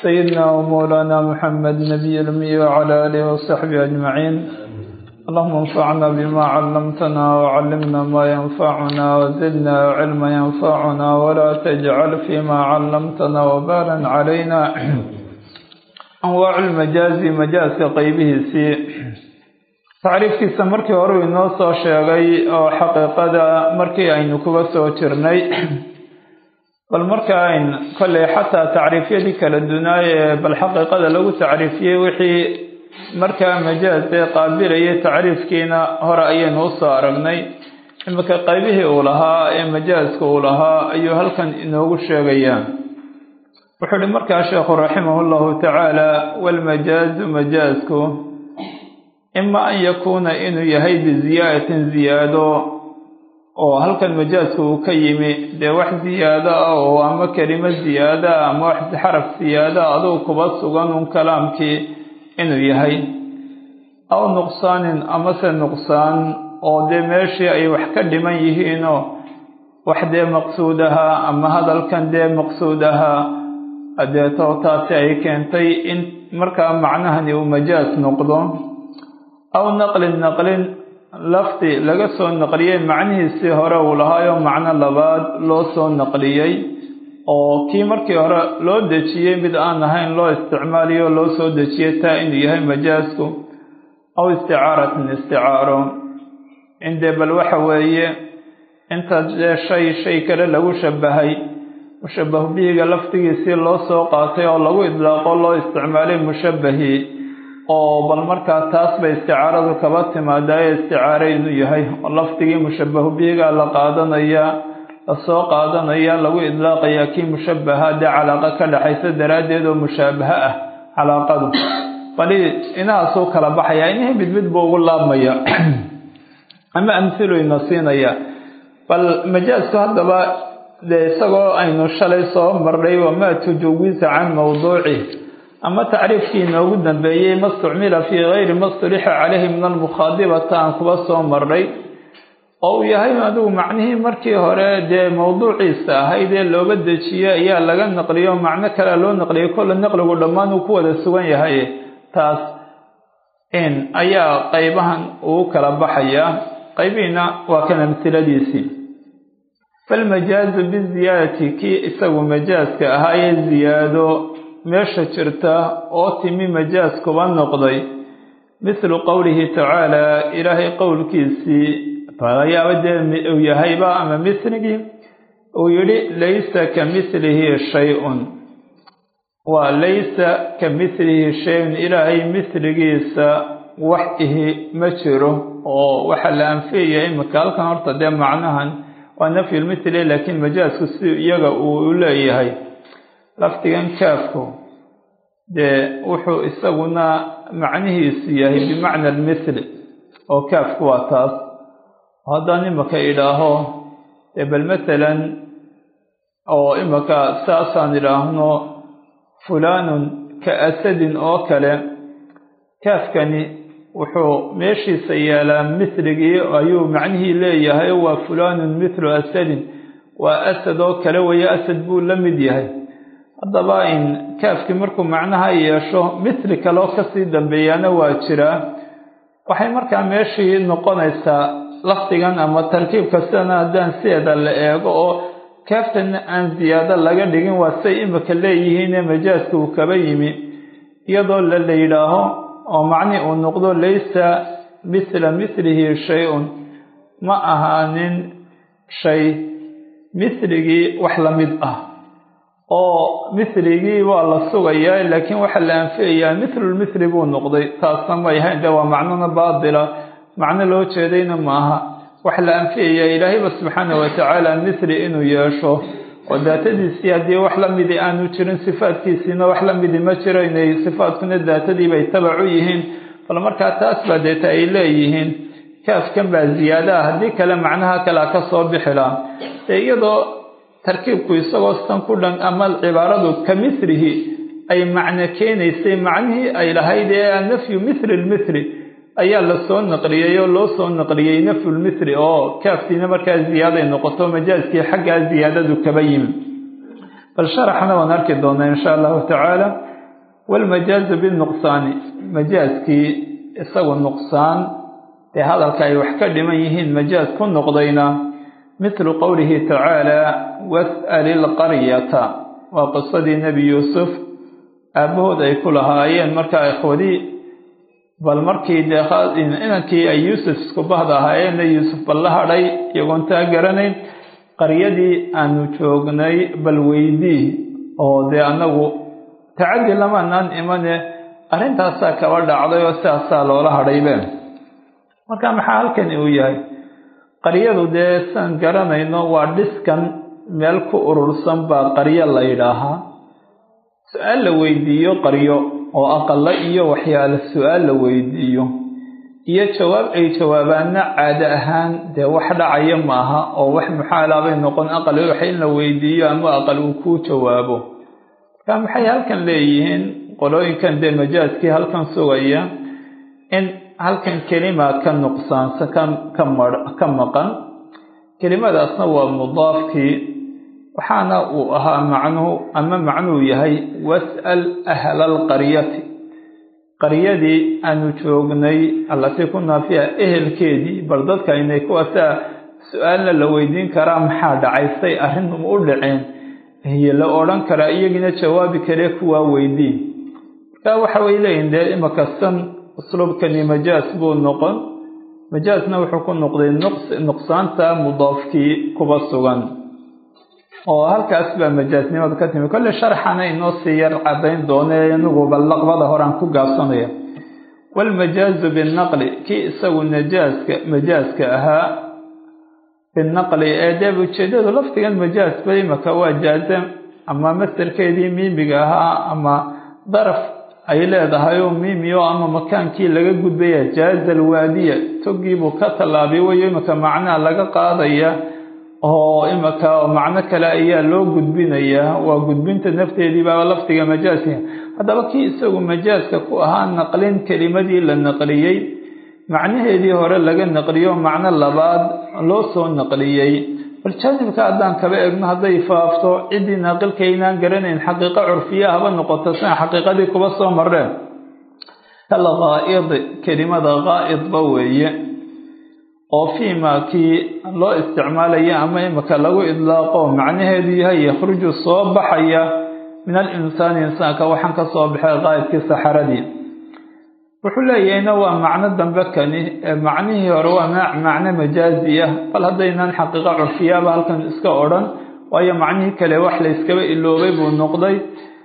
سيدنا ومولانا محمد نبي الأمي وعلى آله وصحبه أجمعين اللهم انفعنا بما علمتنا وعلمنا ما ينفعنا وزدنا علما ينفعنا ولا تجعل فيما علمتنا وبالا علينا أنواع المجاز مجاز قيبه سي tacriifkiisa markii hore uu inoo soo sheegay oo xaqiiqada markii aynu kuga soo jirnay bal marka ayn kolley xataa tacriifyadii kala dunaayee bal xaqiiqada lagu tacriifiyey wixii markaa majaaz ee qaabilayay tacriifkiina hore ayaynu usoo aragnay iminka qaybihii uu lahaa ee majaaska uu lahaa ayuu halkan inoogu sheegayaa wuxuu ihi markaa sheekhu raximah llahu tacaala walmajaazu majaazku ima an yakuuna inuu yahay biziyaadatin ziyaado oo halkan majaazka uu ka yimi dee wax ziyaado ah oo ama kelimo ziyaado ah ama wax xaraf ziyaado ah adugu kuba sugan un kalaamkii inuu yahay aw nuqsaanin amase nuqsaan oo dee meeshii ay wax ka dhiman yihiinoo wax dee maqsuud ahaa ama hadalkan dee maqsuud ahaa adeeto taasi ay keentay in markaa macnahani uu majaaz noqdo aw naqlin naqlin lafdi laga soo naqliyey macnihiisii hore uu lahaayo macno labaad loo soo naqliyey oo kii markii hore loo dejiyey mid aan ahayn loo isticmaaliyo loo soo dejiyey taa inuu yahay majaasku aw isticaaratin isticaaro indee bal waxa weeye inta dee shay shay kale lagu shabahay mushabahu bihiga lafdigiisii loo soo qaatay oo lagu idlaaqo loo isticmaalay mushabahii oo bal markaa taas bay isticaaradu kaba timaadaye isticaare inuu yahay oo lafdigii mushabahu bihiga la qaadanaya lasoo qaadanaya lagu idlaaqayaa kii mushabaha dee calaaqa ka dhexaysa daraaddeed oo mushaabaha ah calaaqadu bali inahaasuu kala baxaya inihii mid mid buu ugu laabmaya ama amhilu ina siinaya bal majaasku haddaba dee isagoo aynu shalay soo marnay wamaa tujawiza can mawduuci ama tacriifkii inoogu dambeeyey ma stucmila fii gayri ma stulixa caleyhi min almukhaadibata aan kuba soo marnay oo uu yahay adigu macnihii markii hore dee mawduuciisa ahayd ee looga dejiyey ayaa laga naqliyo macno kalea loo naqliyay kolle naqligu dhammaan uu ku wada sugan yahay taas in ayaa qaybahan uu kala baxayaa qaybihiina waa kan amsiladiisii falmajaazu biziyaadati kii isagu majaaska ahaayee ziyaado meesha jirta oo timi majaas kuba noqday mithlu qowlihi tacaala ilaahay qowlkiisii falayaaba dee uu yahayba ama misligii uu yidhi laysa ka mithlihi shay-un waa laysa ka mithlihi shay-un ilaahay mithligiisa wax ihi ma jiro oo waxaa la anfiyaya imika halkan horta dee macnahan waa nafyulmithli laakiin majaasku si iyaga uu leeyahay lafdigan kaafku dee wuxuu isaguna macnihiisu yahay bimacna almithli oo kaafku waa taas haddaan imaka idhaaho dee bal masalan oo imaka saasaan idhaahno fulaanun ka asadin oo kale kaafkani wuxuu meeshiisa yaalaa mithligii ayuu macnihii leeyahay waa fulaanun mithlu asadin waa asad oo kale weeye asad buu la mid yahay haddaba in kaafkii markuu macnaha yeesho mithli kaloo kasii dambeeyaana waa jiraa waxay markaa meeshii noqonaysaa lafdigan ama tarkiibka sidana haddaan sideeda la eego oo kaaftana aan ziyaado laga dhigin waa say imika leeyihiine majaaska uu kaba yimi iyadoo la la yidhaaho oo macni uu noqdo laysa mithla mithlihi shay-un ma ahaanin shay mithligii wax la mid ah oo mithligii waa la sugayaa laakiin waxaa la anfiyayaa mithlulmithli buu noqday taasna may ahayn dee waa macnona baatila macno loo jeedayna maaha waxaa la anfiyayaa ilaahayba subxaana watacaala mithli inuu yeesho oo daatadiisii haddii wax la midi aanu jirin sifaadkiisiina wax la midi ma jiro inay sifaadkuna daatadiibay tabac u yihiin bal markaa taas baa deeta ay leeyihiin kaafkan baa ziyaada ah haddii kale macnaha kalea ka soo bixi laha dee iyadoo tarkiibku isagoo san ku dhan ama cibaaradu ka mithlihi ay macno keenaysay macnihii ay lahayd ee nafyu mithli lmithli ayaa lasoo naqliyey oo loo soo naqliyey nafyulmithli oo kaaftiina markaa ziyaaday noqoto majaaskii xaggaa ziyaadadu kaba yimi bal sharaxna waan arki doonaa insha allahu tacaala walmajaazu binuqsaani majaaskii isagu nuqsaan dee hadalka ay wax ka dhiman yihiin majaaz ku noqdayna mithlu qowlihi tacaala was'al ilqaryata waa qisadii nebi yuusuf aabbahood ay ku lahaayeen markaa ikhwadii bal markii dee inankii ay yuusuf isku bahda ahaayeenna yuusuf bal la hadhay iyagoon taa garanayn qaryadii aanu joognay bal weydii oo dee annagu tacaddi lamaanaan imane arrintaasaa kaba dhacday oo sidaasaa loola hadhaybe marka maxaa halkani uu yahay qaryadu dee saan garanayno waa dhiskan meel ku urursan baa qaryo la yidhaahaa su-aal la weydiiyo qaryo oo aqalla iyo waxyaale su-aal la weydiiyo iyo jawaab ay jawaabaanna caado ahaan dee wax dhacaya maaha oo wax muxaalaabay noqon aqal wax in la weydiiyo ama aqal uu kuu jawaabo marka maxay halkan leeyihiin qolooyinkan dee majaaskii halkan sugaya in halkan kelima ka nuqsaansa ka maqan kelimadaasna waa mudaafkii waxaana uu ahaa macnuhu ama macnuhu yahay was'al ahla alqaryati qaryadii aanu joognay allatii kunaa fiiha ehelkeedii bal dadka inay kuwaasaa su-aalna la weydiin karaa maxaa dhacay say arrin u dhaceen iyo la odhan karaa iyagiina jawaabi kare kuwaa weydiin marka waxa way leeyihin dee imaka san usluubkani majaas buu noqon majaasna wuxuu ku noqday nuqsaanta mudaafkii kuba sugan oo halkaas baa majaasnimada ka timi kolle sharxana inoo sii yar cadayn doone inagu bal laqbada horaan ku gaabsanaya walmajaazu binaqli kii isagu najaaska majaaska ahaa binaqli ee dee ujeedadu laftigan majaas ba imaka waa jaazam ama mastarkeedii miimiga ahaa ama daraf ay leedahay oo miimiyo ama makaankii laga gudbaya jaaza alwaadiya togiibuu ka tallaabay wayo imaka macnaha laga qaadaya oo imaka macno kale ayaa loo gudbinayaa waa gudbinta nafteedii baaba laftiga majaaska haddaba kii isagu majaaska ku ahaa naqlin kelimadii la naqliyey macnaheedii hore laga naqliyo macno labaad loo soo naqliyey bal jaanibka haddaan kaba egno hadday faafto ciddii naaqilkaynaan garanayn xaqiiqo curfiya haba noqoto sina xaqiiqadii kuba soo mareen kal ghaa'id kelimada ghaa'idba weeye oo fiima kii loo isticmaalaya ama imaka lagu idlaaqo macnaheedu yahay yakhruju soo baxaya min alinsaani insaanka waxaan ka soo baxay qaa'idkii saxaradii wuxuu leeyahayna waa macno dambe kani macnihii hore waa macno majaazi ah bal haddaynaan xaqiiqo curfiyaaba halkan iska odhan waayo macnihii kale wax la yskaba iloobay buu noqday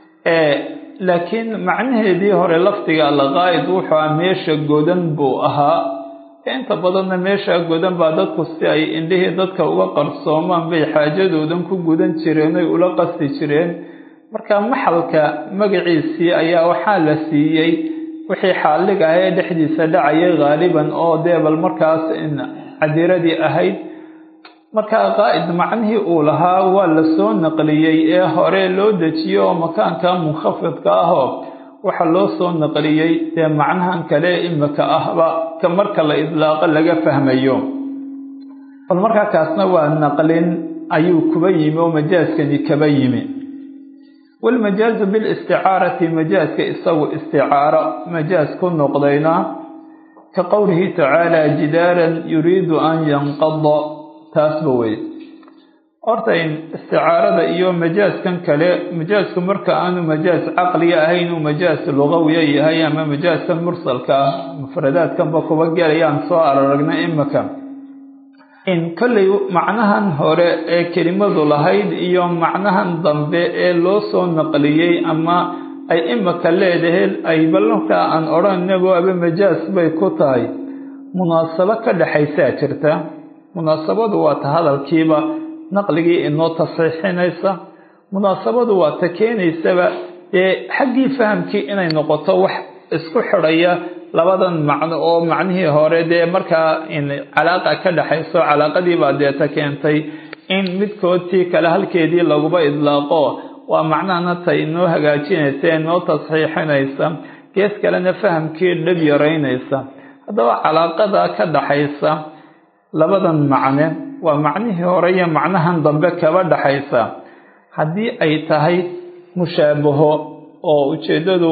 laakiin macnaheedii hore lafdiga alqaa'id wuxuu ah meesha godan buu ahaa inta badanna meesha godan baa dadku si ay indhihii dadka uga qarsoomaan bay xaajadoodan ku gudan jireen oy ula qasti jireen marka maxalka magaciisii ayaa waxaa la siiyey wixii xaallig ah ee dhexdiisa dhacayay haaliban oo dee bal markaas cadiradii ahayd marka qaa'id macnihii uu lahaa waa la soo naqliyey ee hore loo dejiyo oo makaanka munkhafidka ahoo waxa loo soo naqliyey dee macnahan kale imika ahba ka marka la idlaaqo laga fahmayo bal markaa kaasna waa naqlin ayuu kuba yimi oo majaaskani kaba yimi walmajaazu bilisticaarati majaaska isagu isticaaro majaas ku noqdayna ka qowlihi tacaala jidaaran yuriidu an yanqada taasba wey horta isticaarada iyo majaaskan kale majaasku marka aanu majaas caqliga ahayn uu majaas lugawiya yahay ama majaaskan mursalka ah mufradaadkanba kuba gelayaan soo araragna imika in kollay macnahan hore ee kelimadu lahayd iyo macnahan dambe ee loo soo naqliyey ama ay imika leedahay ay balmarkaa aan odhaninago aba majaas bay ku tahay munaasabo ka dhexaysaa jirta munaasabadu waa ta hadalkiiba naqligii inoo tasxiixinaysa munaasabadu waa ta keenaysaba dee xaggii fahamkii inay noqoto wax isku xidhaya labadan macno oo macnihii hore dee markaa calaaqa ka dhexayso calaaqadiibaa deeta keentay in midkoodtii kale halkeedii laguba idlaaqo waa macnahana ta inoo hagaajinaysa inoo tasxiixinaysa gees kalena fahamkii dhab yaraynaysa haddaba calaaqada ka dhaxaysa labadan macne waa macnihii hore iyo macnahan dambe kaba dhaxaysa haddii ay tahay mushaabaho oo ujeeddadu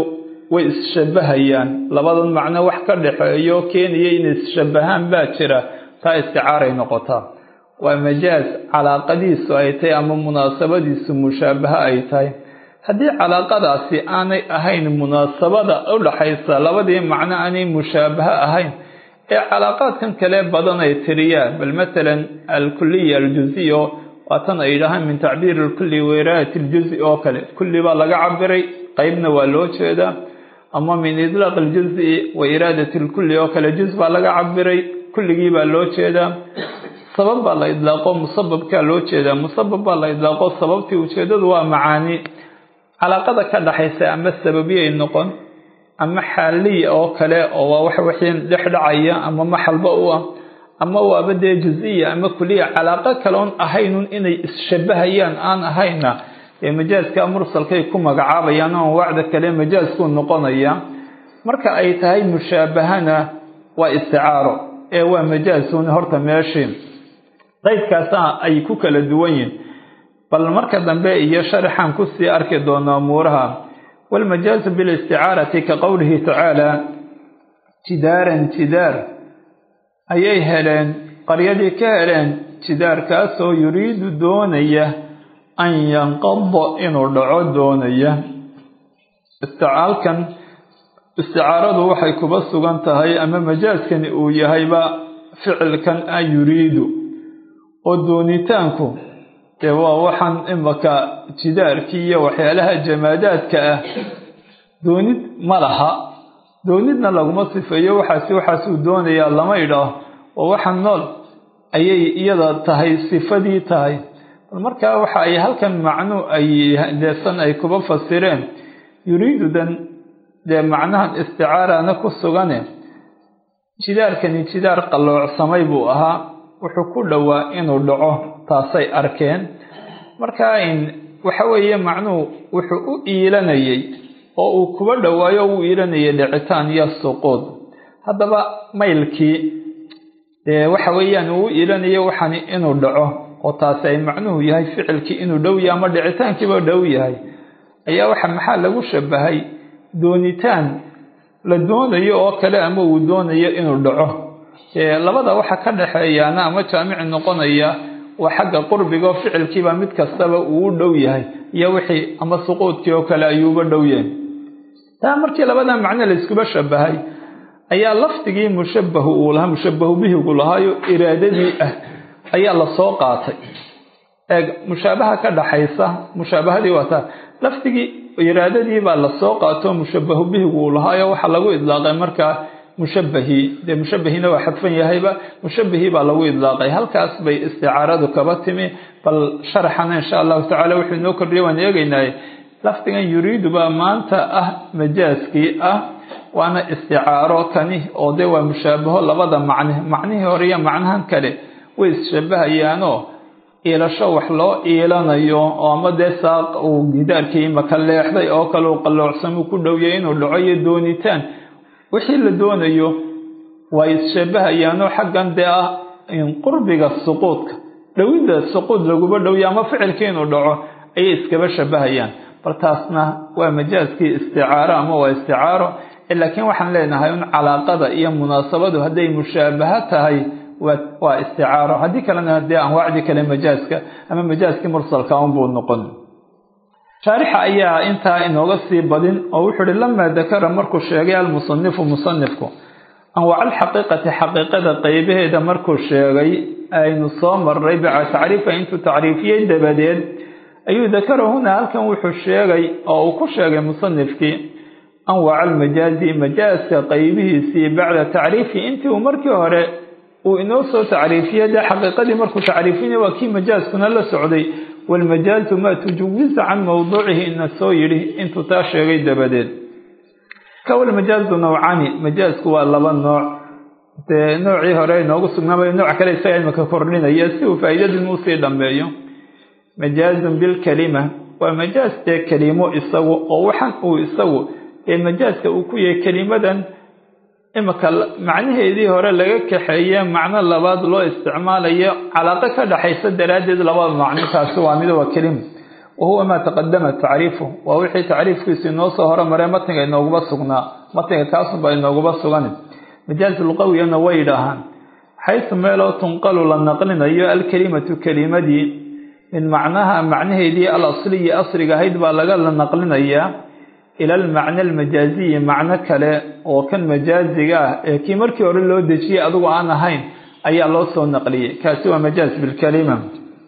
way isshabahayaan labadan macno wax ka dhexeeyo keenaya inay isshabahaan baa jira taa isticaaray noqotaa waa majaaz calaaqadiisu ay tahay ama munaasabadiisu mushaabaha ay tahay haddii calaaqadaasi aanay ahayn munaasabada u dhaxaysa labadii macno aanay mushaabaha ahayn ee calaaqaadkan kale badan ay tiriyaan bal matalan alkuliya aljuziyo waatan ay yidhaahaan min tacbiiri lkulli wairaayat iljuzi oo kale kulli baa laga cabiray qeybna waa loo jeedaa ama min idlaaq iljuzi wa iraadati lkulli oo kale juz baa laga cabiray kulligii baa loo jeedaa sabab baa la idlaaqo musababkaa loo jeedaa musabab baa la idlaaqo sababtii ujeedadu waa macaani calaaqada ka dhaxaysa ama sababiyay noqon ama xaaliya oo kale oo waa wax wixii dhex dhacaya ama maxalba u ah ama waaba dee juziya ama kuliya calaaqo kaleon ahaynun inay isshabahayaan aan ahayna ee majaaska mursalkay ku magacaabayaan oo wacda kale majaaskuu noqonaya marka ay tahay mushaabahana waa isticaaro ee waa majaasun horta meeshii qaydkaasa ay ku kala duwan yihin bal marka dambe iyo sharaxaan kusii arki doonaa umuuraha walmajaazu bilisticaarati ka qowlihi tacaala jidaaran jidaar ayay heleen qaryadii ka heleen jidaarkaasoo yuriidu doonaya an yanqada inuu dhaco doonaya isticaalkan isticaaradu waxay kuba sugan tahay ama majaaskani uu yahayba ficilkan a yuriidu oo doonitaanku dee waa waxaan imaka jidaarkii iyo waxyaalaha jamaadaadka ah doonid ma laha doonidna laguma sifeeyo waxaasi waxaasuu doonayaa lama idhaah oo waxaan nool ayay iyada tahay sifadii tahay bal markaa waxa ay halkan macnu ay deesan ay kuba fasireen yuriidudan dee macnahan isticaarana ku sugane jidaarkani jidaar qalloocsamay buu ahaa wuxuu ku dhowaa inuu dhaco taasay arkeen markaa waxa weeye macnuhu wuxuu u iilanayay oo uu kuba dhowaayo u iilanayay dhicitaan iyo suquud haddaba maylkii dee waxa weeyaan uu u iilanayo waxani inuu dhaco oo taasi ay macnuhu yahay ficilkii inuu dhow yahay ama dhicitaankiiba dhow yahay ayaa waxa maxaa lagu shabahay doonitaan la doonayo oo kale ama uu doonayo inuu dhaco labada waxa ka dhexeeyaana ama jaamici noqonaya waa xagga qurbiga oo ficilkiiba mid kastaba uu u dhow yahay iyo wixii ama suquudkii oo kale ayuuba dhow yahay taa markii labada macno la iskuba shabahay ayaa lafdigii mushabahu uu lahaa mushabahu bihigu lahaayo iraadadii ah ayaa lasoo qaatay eeg mushaabaha ka dhaxaysa mushaabahadii waa taa lafdigii iraadadii baa lasoo qaato mushabahu bihigu uu lahaayo waxaa lagu idlaaqay markaa mushabahii dee mushabahina waa xadfan yahayba mushabahii baa lagu idlaaqay halkaas bay isticaaradu kaba timi bal sharaxana insha allahu tacala wuxuu inoo kordhiyay waan eegaynaaye lafdigan yuriidu baa maanta ah majaaskii ah waana isticaaro kani oo dee waa mushaabaho labada macne macnihii hore iyo macnahan kale way isshabahayaanoo iilasho wax loo iilanayo oo ama dee saaq uu gidaarkii maka leexday oo kale uu qalloocsamuu ku dhowya inuu dhaco iyo doonitaan wixii la doonayo waa isshabahayaanoo xaggan dee ah qurbiga suquudka dhowidda suquud laguba dhowya ama ficilkii inuu dhaco ayay iskaba shabahayaan bal taasna waa majaaskii isticaaro ama waa isticaaro laakiin waxaan leenahay un calaaqada iyo munaasabadu hadday mushaabaha tahay waa isticaaro haddii kalena dee anwaacdii kale majaaska ama majaaskii mursalka unbuu noqon shaarixa ayaa intaa inooga sii badin oo wuxuu uhi lamaa dakara markuu sheegay almusanifu musanifku anwaac alxaqiiqati xaqiiqada qeybaheeda markuu sheegay aynu soo maray baca tacriifa intuu tacriifiyey dabadeed ayuu dakara huna halkan wuxuu sheegay oo uu ku sheegay musanifkii anwaac almajaazi majaaska qeybihiisii bacda tacriifi intii uu markii hore uu inoo soo tacriifiyey dee xaqiiqadii markuu tacriifinay waa kii majaaskuna la socday walmajaazu maa tujawiza can mawduucihi ina soo yidhi intuu taa sheegay dabadeed kawalmajaazu nawcani majaasku waa laba nooc dee noocii hore inoogu sugnaamay nooc kale isaga imika kordhinaya si uu faa'iidadin usii dhammeeyo majaazun bilkalima waa majaaz dee kelimo isagu oo waxan uu isagu ee majaaska uu ku yahay kelimadan imika macnaheedii hore laga kaxeeye macno labaad loo isticmaalayo calaaqo ka dhaxaysa daraaddeed labada macno taasi waa mid waa kelima wa huwa maa taqadama tacriifu waa wixii tacriifkiisu inoo soo hormaree matniga inooguba sugnaa matniga kaasunbaa inooguba sugan majaaz luqawiyana way yidhaahaan xaysu meeloo tunqalu la naqlinayo alkelimatu kelimadii min macnaha macnaheedii al asliyi asriga ahayd baa laga la naqlinayaa ila almacna almajaaziyi macno kale oo kan majaaziga ah ee kii markii hore loo dejiyey adigu aan ahayn ayaa loo soo naqliyey kaasi waa majaaz bilkalima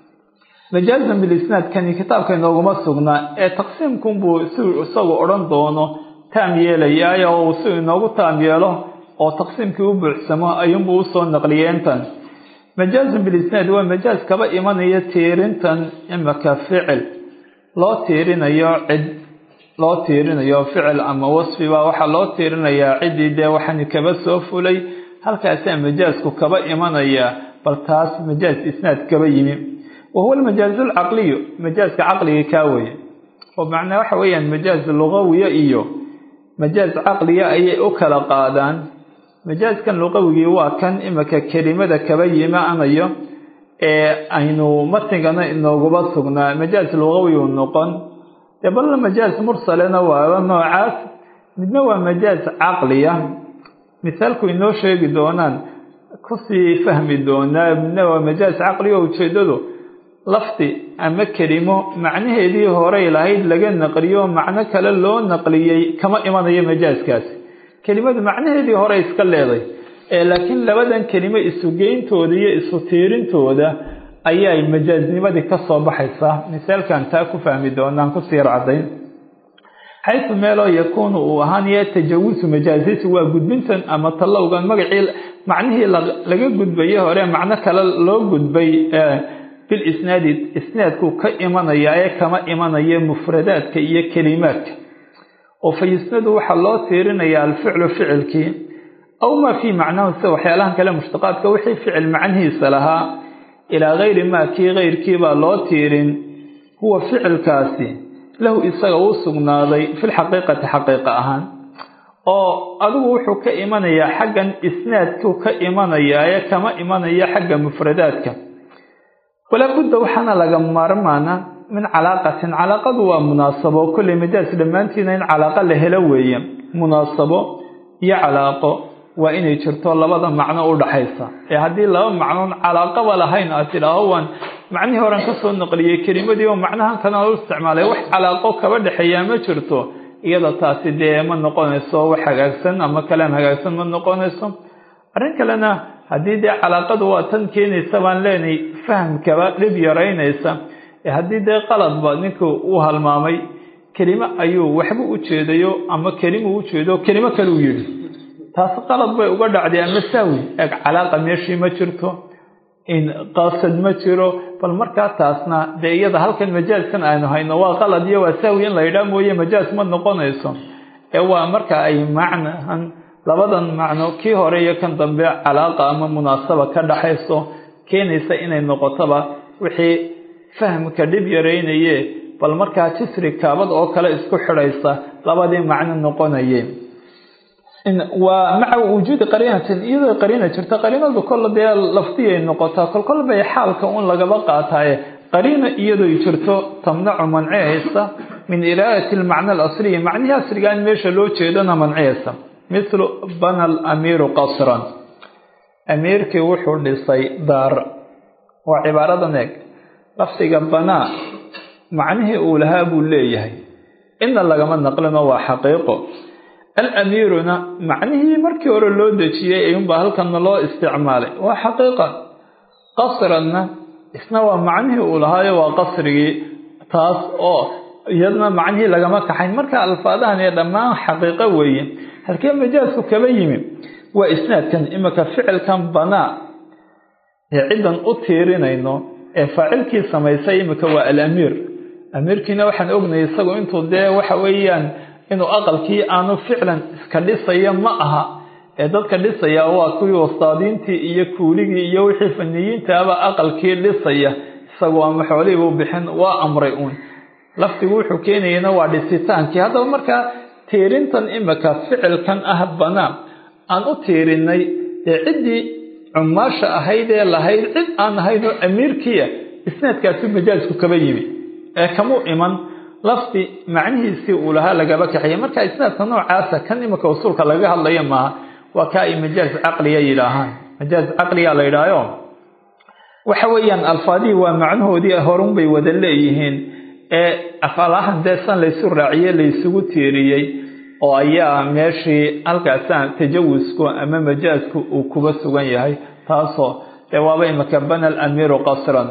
majaazan bilisnaad kani kitaabka inooguma sugnaa ee taqsiimkunbuu si isagu odhan doono taam yeelayaayo oo si inoogu taam yeelo oo taqsiimkii u buuxsamo ayuunbuu usoo naqliyey intan majaazun bilisnaad waa majaaz kaba imanaya tiirintan imaka ficil loo tiirinayo cid loo tiirinayo ficil ama wasfiba waxaa loo tiirinayaa ciddii dee waxani kaba soo fulay halkaasaa majaazku kaba imanaya bal taas majaaz isnaad kaba yimi wa huwa almajaazu alcaqliyu majaazka caqliga kaa weye oo macnaa waxa weeyaan majaaz lugawiya iyo majaaz caqliya ayay u kala qaadaan majaazkan luqawigii waa kan imika kelimada kaba yimaanayo ee aynu matnigana inooguba sugnaa majaaz lugawi u noqon dee balna majaaz mursalena waaba noocaas midna waa majaaz caqliya misaalku inoo sheegi doonaan kusii fahmi doonaa midna waa majaaz caqliya ujeedadu lafdi ama kelimo macnaheedii horey lahayd laga naqliyo macno kale loo naqliyey kama imanayo majaazkaasi kelimadu macnaheedii hore iska leeday ee laakiin labadan kelimo isugeyntooda iyo isu tiirintooda ayay majaaznimadii ka soo baxaysaa misaalkan taa ku fahmi doonaan ku siir caddayn xaysu meeloo yakuunu uu ahaanaya tajawusu majaazisi waa gudbintan ama tallowgan magacii macnihii laga gudbaye hore macno kale loo gudbay bilisnaadi isnaadku ka imanaya ee kama imanaya mufradaadka iyo kelimaadka oo fa yusnadu waxaa loo tiirinayaa alficlu ficilkii aw maa fii macnahu sida waxyaalahan kale mushtaqaadka wixii ficil macnihiisa lahaa ilaa gayri maa kii keyrkiibaa loo tiirin huwa ficilkaasi lahu isaga uu sugnaaday filxaqiiqati xaqiiqa ahaan oo adigu wuxuu ka imanayaa xaggan isnaadku ka imanayaa ee kama imanaya xagga mufradaadka walaa budda waxaana laga maarmaana min calaaqatin calaaqadu waa munaasabo kolley majaas dhammaantiina in calaaqa la helo weeye munaasabo iyo calaaqo waa inay jirto labada macno u dhaxaysa ee haddii laba macnoon calaaqaba lahayn aad tidhaaho waan macnihii horan ka soo naqliyey kelimadii oo macnahan kana u isticmaalay wax calaaqo kaba dhexeeyaa ma jirto iyada taasi dee ma noqonayso wax hagaagsan ama kalaam hagaagsan ma noqonayso arrin kalena haddii dee calaaqadu waa tan keenaysa baan leenahay fahamkaba dhib yaraynaysa ee haddii dee qaladba ninku uu halmaamay kelimo ayuu waxba u jeedayo ama kelimo u jeedo kelimo kale u yidhi taas qalad bay uga dhacday ama saawi eeg calaaqa meeshii ma jirto in qaasad ma jiro bal markaa taasna dee iyada halkan majaaskan aynu hayno waa qalad iyo waa saawi in la yidhaah mooye majaas ma noqonayso ee waa marka ay macnahan labadan macno kii hore iyo kan dambe calaaqa ama munaasaba ka dhaxayso keenaysa inay noqotoba wixii fahmka dhib yaraynaye bal markaa jisri kaabad oo kale isku xidhaysa labadii macno noqonaye waa maca wujuudi qariinatin iyadoo qariina jirta qariinadu kolle dee lafdiyay noqotaa kolkol bay xaalka un lagaba qaataaye qariina iyadoo jirto tamnacu mancihaysa min iraadati almacna alasliyi macnihii asriga in meesha loo jeedana mancihaysa mithlu bana alamiiru qasran amiirkii wuxuu dhisay daar waa cibaaradan eeg lafdiga banaa macnihii uu lahaa buu leeyahay inna lagama naqlino waa xaqiiqo alamiiruna macnihii markii hore loo dejiyey ayuunbaa halkanna loo isticmaalay waa xaqiiqa qasranna isna waa macnihii uu lahaayo waa qasrigii taas oo iyadna macnihii lagama kaxayn marka alfaadahan ee dhammaan xaqiiqo weeye halkee majaasku kaba yimi waa isnaadkan imika ficilkan banaa ee ciddan u tiirinayno ee faacilkii samaysay imika waa alamiir amiirkiina waxaan ognayay isagu intuu dee waxa weeyaan inuu aqalkii aanu ficlan iska dhisayo ma aha ee dadka dhisaya waa kuwii wastaadiintii iyo kuuligii iyo wixii faniyiintaaba aqalkii dhisaya isagu ama xoolihiibuu bixin waa amray uun lafdigu wuxuu keenayana waa dhisitaankii haddaba markaa tiirintan imika ficilkan ah banaa aan u tiirinay ee ciddii cumaasha ahayd ee lahayd cid aan ahayn oo amiirkiia isnaadkaasi majaasku kaba yimi ee kamuu iman lafdi macnihiisii uu lahaa lagaba kaxiyay marka isnaadka noocaasa kan imika usuulka lagaga hadlaya maaha waa kaa ay majaaz caqliya yidhaahaan majaaz caqliya la yidhaahayo waxa weeyaan alfaadihii waa macnahoodii horun bay wada leeyihiin ee afalahan dee san laysu raaciye laysugu tiiriyey oo ayaa meeshii halkaasaan tajawusku ama majaazku uu kuba sugan yahay taasoo dee waaba imika bana alamiiru qasran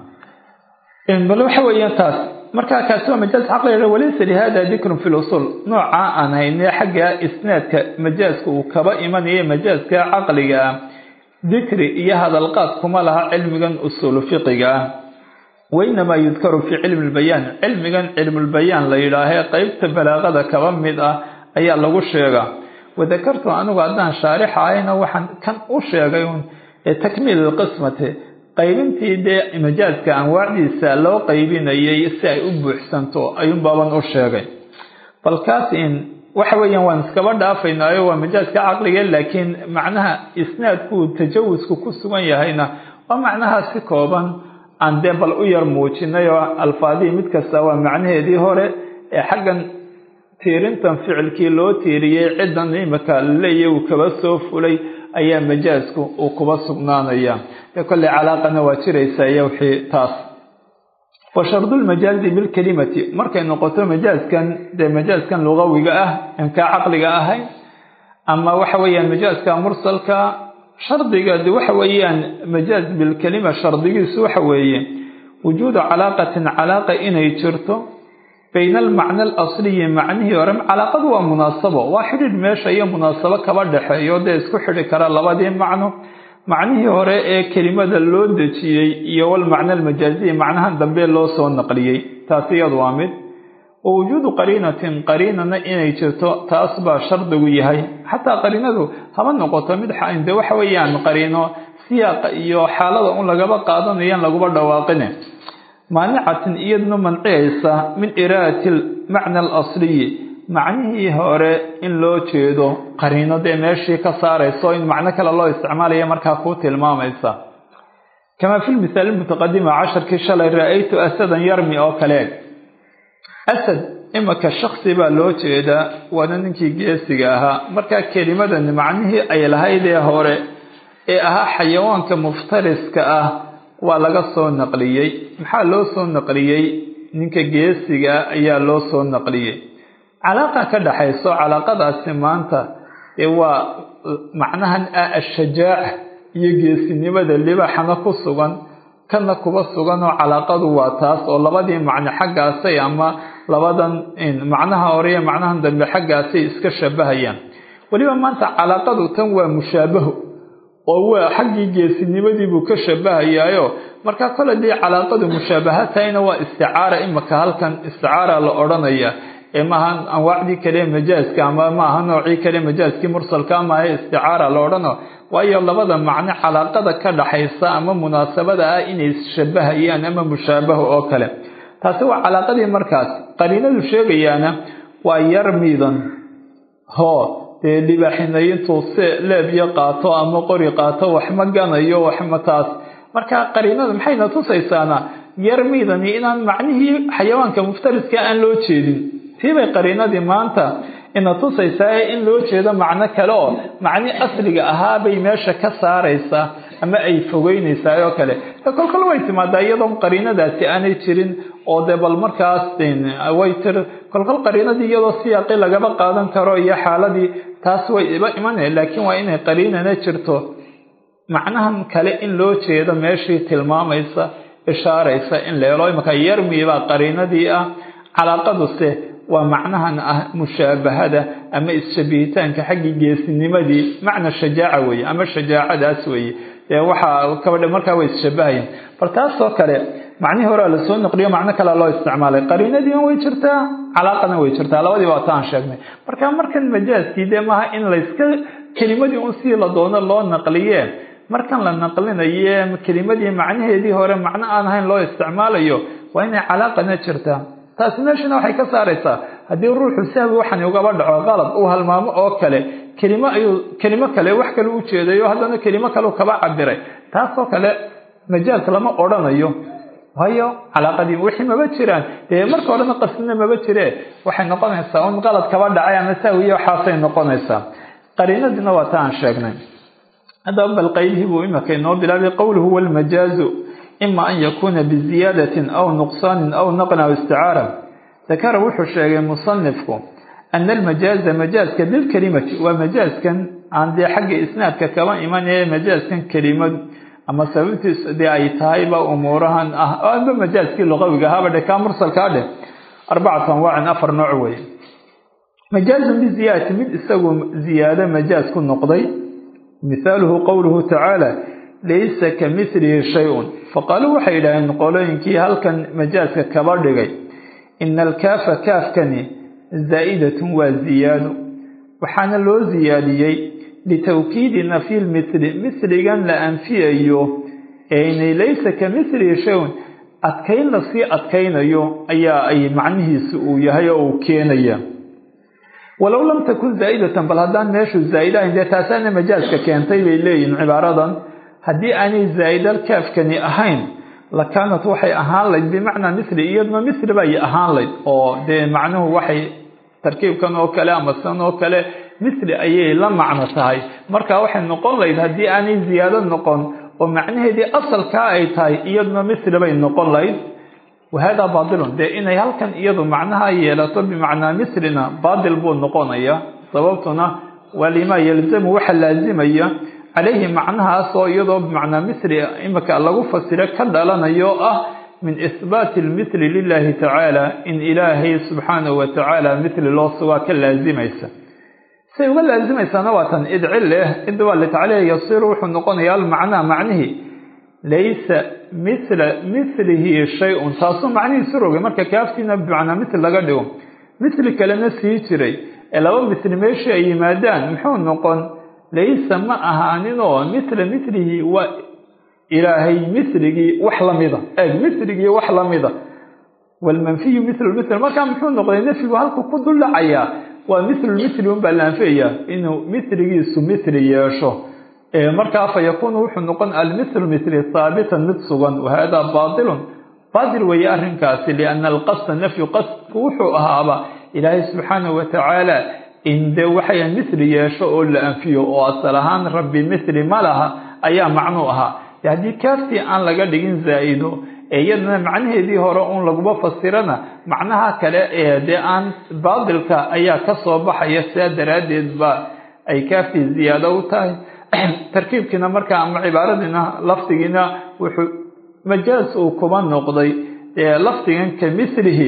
bal waxa weeyaan taas markaa kaasi waa majaaz caqliga walaysa lihada dikrun fi lusul noocaa aan hayne xagga isnaadka majaazka uu kaba imanaya majaazka caqliga ah dikri iyo hadalqaad kuma laha cilmigan usuulu fiqiga ah wainamaa yudkaru fii cilmi lbayaan cilmigan cilmulbayaan la yidhaahee qeybta balaaqada kaba mid ah ayaa lagu sheegaa wadakartu anigu haddaan shaarix ahayna waxaan kan u sheegay un takmiil ilqismati qaybintii dee majaazka anwaacdiisa loo qaybinayay si ay u buuxsanto ayuunbaaban u sheegay bal kaas in waxa weeyaan waan iskaba dhaafaynaayo waa majaazka caqliga laakiin macnaha isnaadkuu tajawusku ku sugan yahayna waa macnaha si kooban aan dee bal u yar muujinay oo alfaadihii mid kasta waa macnaheedii hore ee xaggan tiirintan ficilkii loo tiiriyey ciddan imika laleeyahy uu kaba soo fulay ayaa majaazku uu kuba sugnaanaya dee kolley calaaqana waa jiraysa iyo wixii taas wa shardulmajaazi bilkelimati markay noqoto majaazkan dee majaazkan lugawiga ah aan kaa caqliga ahayn ama waxa weeyaan majaazka mursalka shardiga de waxa weeyaan majaaz bilkelima shardigiisu waxa weeye wujuudu calaaqatin calaaqa inay jirto bayna almacna alasliyi macnihii hore calaaqadu waa munaasabo waa xidhiidh meesha iyo munaasabo kaba dhexeeyo dee isku xidhi kara labadii macno macnihii hore ee kelimada loo dejiyey iyo walmacna almajaaziyi macnahan dambe loo soo naqliyey taasi iyadu waa mid wa wujuudu qariinatin qariinana inay jirto taas baa shardigu yahay xataa qariinadu haba noqoto mid de waxa weeyaan qariino siyaaqa iyo xaalada un lagaba qaadanayan laguba dhawaaqine maanicatin iyaduna manciyaysa min iraadati almacna alasliyi macnihii hore in loo jeedo qariino dee meeshii ka saarayso in macno kale loo isticmaalaya markaa kuu tilmaamaysa kamaa fi lmithaal mutaqadima casharkii shalay ra-aytu asadan yarmi oo kaleeg asad imika shaksi baa loo jeedaa waana ninkii geesiga ahaa markaa kelimadan macnihii ay lahayd ee hore ee ahaa xayawaanka muftariska ah waa laga soo naqliyey maxaa loo soo naqliyey ninka geesiga ayaa loo soo naqliyey calaaqa ka dhaxayso calaaqadaasi maanta ee waa macnahan ah ashajaaca iyo geesinimada libaxana ku sugan kana kuba sugan oo calaaqadu waa taas oo labadii macno xaggaasay ama labadan macnaha hore iyo macnahan dambe xaggaasay iska shabahayaan weliba maanta calaaqadu tan waa mushaabaho oo waa xaggii geesinimadiibuu ka shabahayaayo markaa kole dii calaaqadu mushaabaha tahayna waa isticaara imika halkan isticaara la odhanaya ee maaha anwaacdii kale majaaska ama maaha noocii kale majaaskii mursalka maaha isticaara la odhano waayo labada macno calaaqada ka dhaxaysa ama munaasabada ah inay isshabahayaan ama mushaabaho oo kale taasi waa calaaqadii markaas qariinadu sheegayaana waa yar miidan hoo dee libaaxinay intuu se leebyo qaato ama qori qaato wax ma ganayo waxma taas marka qariinada maxayna tusaysaana yar miidani inaan macnihii xayawaanka muftariska aan loo jeedin tiibay qariinadii maanta ina tusaysaa in loo jeedo macno kale oo macni asliga ahaa bay meesha ka saaraysaa ama ay fogeynaysaa oo kale kolkol way timaadaa iyadoon qariinadaasi aanay jirin oo dee bal markaas way tir kolkol qariinadii iyadoo siyaaqi lagaba qaadan karo iyo xaaladii taas way iba imanaya laakiin waa inay qariinana jirto macnahan kale in loo jeedo meeshii tilmaamaysa ishaaraysa in leelo imaka yarmibaa qariinadii ah calaaqaduse waa macnahan ah mushaabahada ama isshabihitaanka xaggii geesinimadii macna shajaaca weeye ama shajaacadaas weeye dee waxaa kabadhe markaa way isshabahayeen bal taasoo kale macnihii horea lasoo naqliyo macno kalea loo isticmaalay qariinadiina way jirtaa calaaqana way jirtaa labadiiba wata aan sheegnay marka markan majaaskii dee maaha in layska kelimadii un sii la doono loo naqliye markan la naqlinaye kelimadii macnaheedii hore macno aan ahayn loo isticmaalayo waa inay calaaqana jirtaa taasi meeshana waxay ka saaraysaa haddii ruuxu sahwi waxani ugaba dhaco qalad uu halmaamo oo kale kelimo ayuu kelimo kale wax kale u jeedayo haddana kelimo kale kaba cabiray taasoo kale majaaz lama odhanayo waayo calaaqadii wixii maba jiraan dee marka horena qasdina maba jire waxay noqonaysaa un qalad kaba dhacay ama saawiye waxaasay noqonaysaa qariinadiina waa ta aan sheegnay haddaba bal qaydihii buu imika inoo bilaabay qowluhu walmajaazu ima an yakuuna biziyaadatin aw nuqsaanin aw naqlin aw isticaara dakara wuxuu sheegay musanifku ana almajaaza majaazka bilkelimati waa majaazkan aan dee xagga isnaadka kaba imanaya majaazkan kelimadu ama sababtiis dee ay tahayba umuurahan ah amba majaazkii luqawiga ahaaba dhe kaa mursalkaa dheh arbacatu anwaacin afar nooc weeye majaazun biziyaadati mid isagu ziyaado majaaz ku noqday mithaaluhu qowluhu tacaala laysa ka mithlihi shay-un faqaaluu waxay yidhaaheen qolooyinkii halkan majaazka kaba dhigay ina alkaafa kaafkani zaa'idatun waa ziyaado waxaana loo ziyaadiyey litawkiidi nafyi lmithli mithligan la anfiyayo eynay laysa ka mithlihi shay-un adkayn lasii adkaynayo ayaa ay macnihiisu uu yahay oo uu keenaya walow lam takun zaa'idatan bal haddaan meeshu zaa'id ahayn dee taasaana majaaska keentay bay leeyihin cibaaradan haddii aanay zaa'idal kaafkani ahayn la kaanat waxay ahaan layd bimacnaa mithli iyaduna mithli bay ahaan layd oo dee macnuhu waxay tarkiibkan oo kale ama san oo kale mithli ayay la macno tahay marka waxay noqon layd haddii aanay ziyaado noqon oo macnaheedii asalkaa ay tahay iyaduna mithli bay noqon layd wahada baatilun dee inay halkan iyadu macnaha yeelato bimacnaa mislina baatil buu noqonaya sababtuna waa limaa yalzamu waxa laazimaya calayhi macnahaas oo iyadoo bimacnaa misli imika lagu fasiro ka dhalanayo ah min ihbaati lmithli lilahi tacaala in ilaahay subxaanahu wa tacaala mithli loo sugaa ka laazimaysa say uga laazimaysaana waa tan idci leh id waa litacliya yasiru wuxuu noqonayaa almacnaa macnihii laysa mithla mithlihi shay-un taasuu macnihiisu rogay marka kaaftiina bimacnaa mithli laga dhigo mithli kalena sii jiray ee laba mithli meeshii ay yimaadaan muxuu noqon laysa ma ahaaninoo mithla mithlihi waa ilaahay mithligii wax lamida eeg mithligii wax lamida walmanfiyu mithlu mithl markaa muxuu noqday nafyigu halku ku duldhacayaa waa mithlulmithli unbaa la anfiyayaa inuu mithligiisu mithli yeesho markaa fa yakuunu wuxuu noqon almithlu mithli haabitan mid sugan wahada baatilun baatil weeye arrinkaasi lianna alqasda nafyu qasdku wuxuu ahaaba ilaahay subxaanahu watacaala in dee waxay mithli yeesho oo la anfiyo oo asal ahaan rabbi mithli ma laha ayaa macnuu ahaa de haddii kaaftii aan laga dhigin zaa-ido ee iyadana macnaheedii hore uun laguma fasirana macnaha kale ee dee aan baatilka ayaa ka soo baxaya sidaa daraaddeed ba ay kaaftii ziyaado u tahay tarkiibkiina markaa ama cibaaradiina lafdigiina wuxuu majaaz uu kuba noqday ee lafdigan ka mithlihi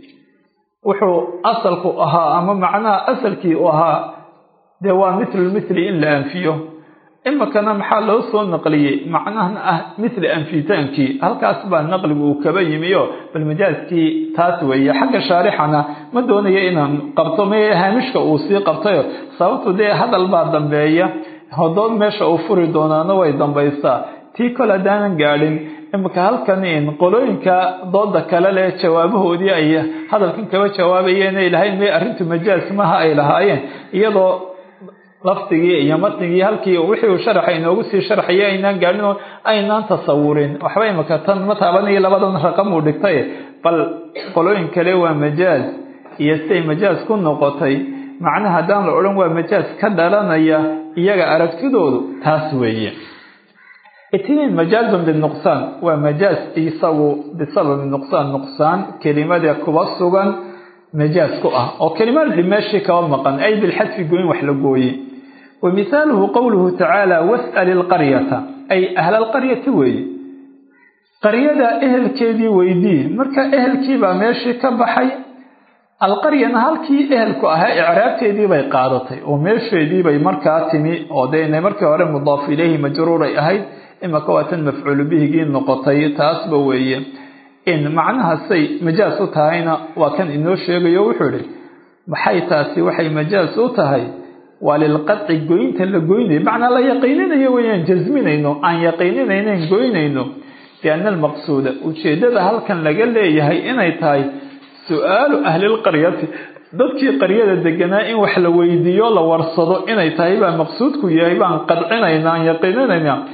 wuxuu asalku ahaa ama macnaha asalkii u ahaa dee waa mithlulmithli in la anfiyo imikana maxaa loo soo naqliyey macnahan ah mithli anfitaankii halkaas baa naqligu uu kaba yimiyo bal majaazkii taas weeye xagga shaarixana ma doonayo inaan qabto me haamishka uu sii qabtayo sababtu dee hadal baa dambeeya hodood meesha uu furi doonaana way dambaysaa tii kol haddaanan gaadhin imika halkan qolooyinka dooda kale leh jawaabahoodii ay hadalkan kaba jawaabayeen ay lahayn may arrintu majaaz maha ay lahaayeen iyadoo lafdigii iyo matnigii halkii wixii uu sharaxa inoogu sii sharxaya aynaan gaadhin oo aynaan tasawurin waxba imika tan ma taabanayo labadan raqam uu dhigtay bal qolooyin kale waa majaaz iyo siday majaaz ku noqotay macnaha haddaan la odhan waa majaaz ka dhalanaya iyaga aragtidoodu taas weeye itniin majaazun binuqsaan waa majaaz isagu bisababi nuqsaan nuqsaan kelimada kuba sugan majaaz ku ah oo kelimada meeshii kaba maqan ay bilxadfi gooyin wax la gooye wa mithaaluhu qowluhu tacaala was'al ilqaryata ay ahla alqaryati weeye qaryada ehelkeedii weydii marka ehelkiibaa meeshii ka baxay alqaryana halkii ehelku ahaa icraabteedii bay qaadatay oo meesheedii bay markaa timi oo dee inay markii hore mudaaf ilayhi majruuray ahayd imaka waa tan mafcuulu bihigii noqotay taasba weeye in macnahasay majaaz u tahayna waa kan inoo sheegayo wuxuu idhi maxay taasi waxay majaaz u tahay waa lilqadci goynta la goynayo macnaa la yaqiininayo weyaan jasminayno aan yaqiininaynan goynayno bianna almaqsuuda ujeeddada halkan laga leeyahay inay tahay su-aalu ahlilqaryati dadkii qaryada deganaa in wax la weydiiyo la warsado inay tahay baa maqsuudku yahay baan qadcinayna aan yaqiininayna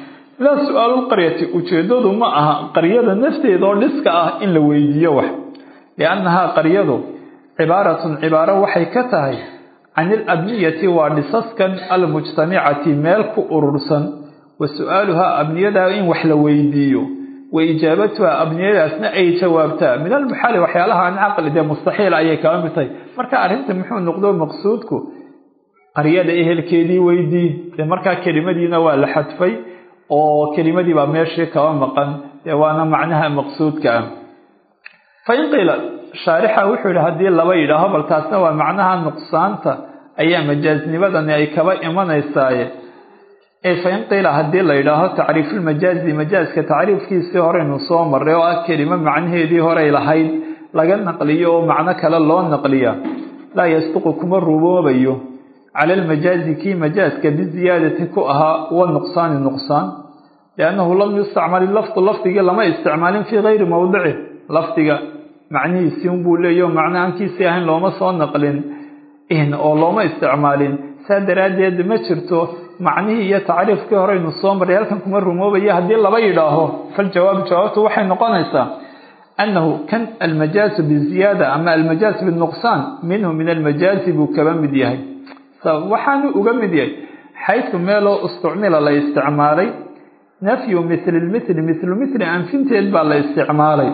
laa su-aalulqaryati ujeedadu ma aha qaryada nafteeda oo dhiska ah in la weydiiyo wax liannahaa qaryadu cibaaratun cibaaro waxay ka tahay can ilabniyati waa dhisaskan almujtamicati meel ku urursan wa su-aaluhaa abniyadaa in wax la weydiiyo wa ijaabatuhaa abniyadaasna ay jawaabtaa min almuxaali waxyaalaha aan caqli dee mustaxiil ayay kaba mid tahay marka arrinta muxuu noqdo maqsuudku qaryada ehelkeedii weydii dee markaa kelimadiina waa la xadfay oo kelimadii baa meeshii kaba maqan dee waana macnaha maqsuudka ah fa in qiila shaarixa wuxuu yihi haddii laba yidhaaho bal taasna waa macnaha nuqsaanta ayaa majaasnimadani ay kaba imanaysaaye ee fa in qiila haddii la yidhaaho tacriifulmajaazi majaaska tacriifkiisii horeynu soo marray oo ah kelimo macnaheedii horey lahayd laga naqliyo oo macno kale loo naqliya laa yasduqu kuma rumoobayo cala almajaazi kii majaaska biziyaadati ku ahaa wa nuqsaani nuqsaan liannahu lam yustacmal lafdu lafdigii lama isticmaalin fii gayri mowdici lafdiga macnihiisii unbuu leeyaho macno aankiisii ahayn looma soo naqlin oo looma isticmaalin saa daraaddeed ma jirto macnihii iyo tacriifkii horeynu soo marray halkan kuma rumoobaya haddii laba yidhaaho faljawaab jawaabtu waxay noqonaysaa annahu kan almajaasu biziyaada ama almajaas binuqsaan minhu min almajaazi buu kaba mid yahay waxaanu uga mid yahay xaysu meeloo istucmila la isticmaalay nafyu mithli lmithli mithlu mithli anfinteed baa la isticmaalay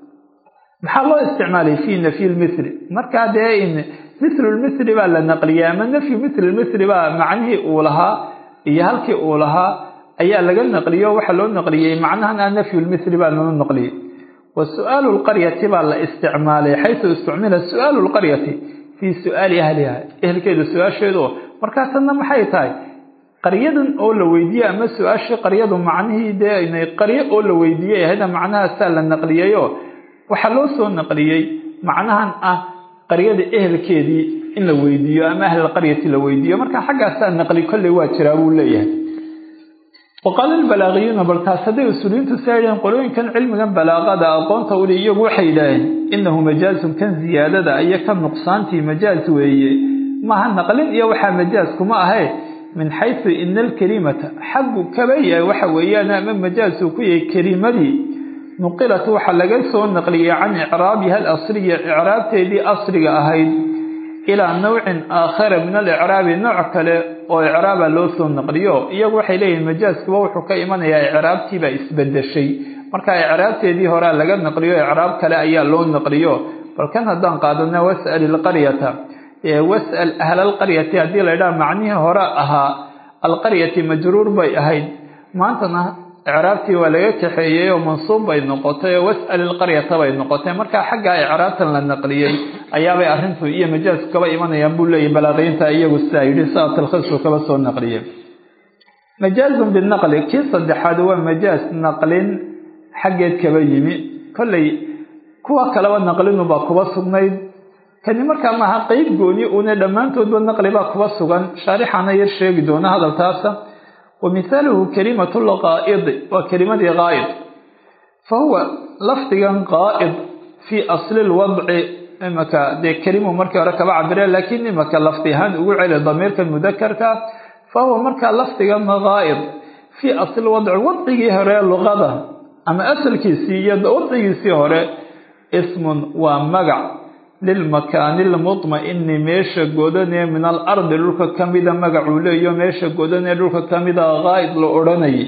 maxaa loo isticmaalay fii nafyi lmithli markaa dee in mithlu lmithli baa la naqliyay ama nafyu mithli lmithli baa macnihii uu lahaa iyo halkii uu lahaa ayaa laga naqliyo waxaa loo naqliyey macnahan a nafyu lmithli baa loo naqliyey wa su-aalu lqaryati baa la isticmaalay xaysu istucmila su-aalu lqaryati fii su-aali ahliha ehelkeeda su-aasheedu markaa tanna maxay tahay qaryadan oo la weydiiyey ama su-aashii qaryadu macnihii dee inay qaryo oo la weydiiyey ahayda macnahaasaa la naqliyayo waxaa loo soo naqliyey macnahan ah qaryada ehelkeedii in la weydiiyo ama ahlalqaryati la weydiiyo marka xaggaasaa naqli kolley waa jiraa buu leeyahay waqaala albalaaqiyuuna bal taas hadday usuuliyiintu saa yidhaheen qolooyinkan cilmigan balaaqada aqoonta uli iyagu waxay yidhaaheen innahu majaazun kan ziyaadada iyo kan nuqsaantii majaaz weeye maaha naqlin iyo waxaa majaaz kuma ahe min xaysu ina alkelimata xaggu kaba yahay waxa weeyaan ama majaazuu ku yahay kelimadii nuqilat waxaa laga soo naqliyey can icraabiha alasriya icraabteedii asriga ahayd ilaa nawcin aakhara min alicraabi nooc kale oo icraaba loo soo naqliyo iyagu waxay leeyihin majaaskuba wuxuu ka imanayaa icraabtiibaa isbedeshay marka icraabteedii horea laga naqliyo icraab kale ayaa loo naqliyo bal kan haddaan qaadana was'al ilqaryata was'al ahla alqaryati haddii la ydhaha macnihii hore ahaa alqaryati majruur bay ahayd maantana icraabtii waa laga kaxeeyey oo mansuub bay noqotay oo was'al ilqaryata bay noqotay marka xaggaa icraabtan la naqliyey ayaabay arrintu iyo majaasku kaba imanayaan buu leeyahy balaaqiinta iyagu sidaa yidhi sidaa talkhiisku kaba soo naqliyey majaazun binaqli kii saddexaad waa majaaz naqlin xaggeed kaba yimi kolley kuwa kaleba naqlinubaa kuba sugnayd kani markaa maaha qeyb gooni uuna dhammaantoodba naqli baa kuba sugan shaarixana yar sheegi doona hadaltaasa wa mithaaluhu kalimatu lqaa'idi waa kelimadii qaa'id fa huwa lafdigan qaa'id fii asli lwadci imaka dee kelimu markii hore kaba cabire laakiin imaka lafdi ahaan ugu celi damiirkan mudakarka fa huwa markaa lafdigan qaa'id fii asli wadci wadcigii hore luqada ama asalkiisii iyo wadcigiisii hore ismun waa magac lilmakaani lmudma'ini meesha godanee min alardi dhulka ka mida magacuu leeyo meesha godanee dhulka ka mida qaa'id la odhanayay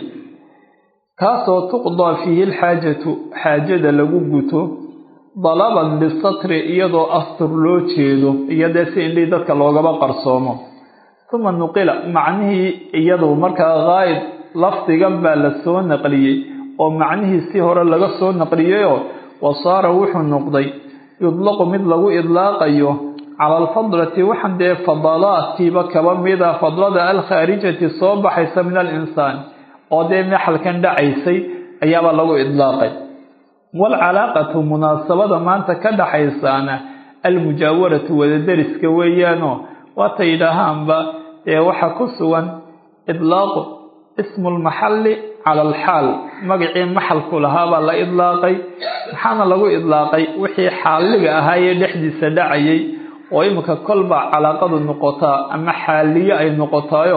kaasoo tuqdaa fiihi lxaajatu xaajada lagu guto dalaban lisatri iyadoo astur loo jeedo iyodee si indhii dadka loogaba qarsoomo uma nuqila macnihii iyadu markaa qaa'id lafdigan baa la soo naqliyey oo macnihii si hore laga soo naqliyayoo wa saara wuxuu noqday yudlaqu mid lagu idlaaqayo cala alfadlati waxaan dee fadalaadkiiba kaba mida fadlada alkhaarijati soo baxaysa min alinsaan oo dee mexalkan dhacaysay ayaabaa lagu idlaaqay waalcalaaqatu munaasabada maanta ka dhaxaysaana almujaawaratu wadadariska weeyaanoo waata yidhaahaanba dee waxaa ku sugan idlaaqu ismu lmaxalli cala alxaal magacii maxalku lahaabaa la idlaaqay maxaana lagu idlaaqay wixii xaaliga ahaayee dhexdiisa dhacayay oo iminka kolba calaaqadu noqotaa ama xaaliye ay noqotaayo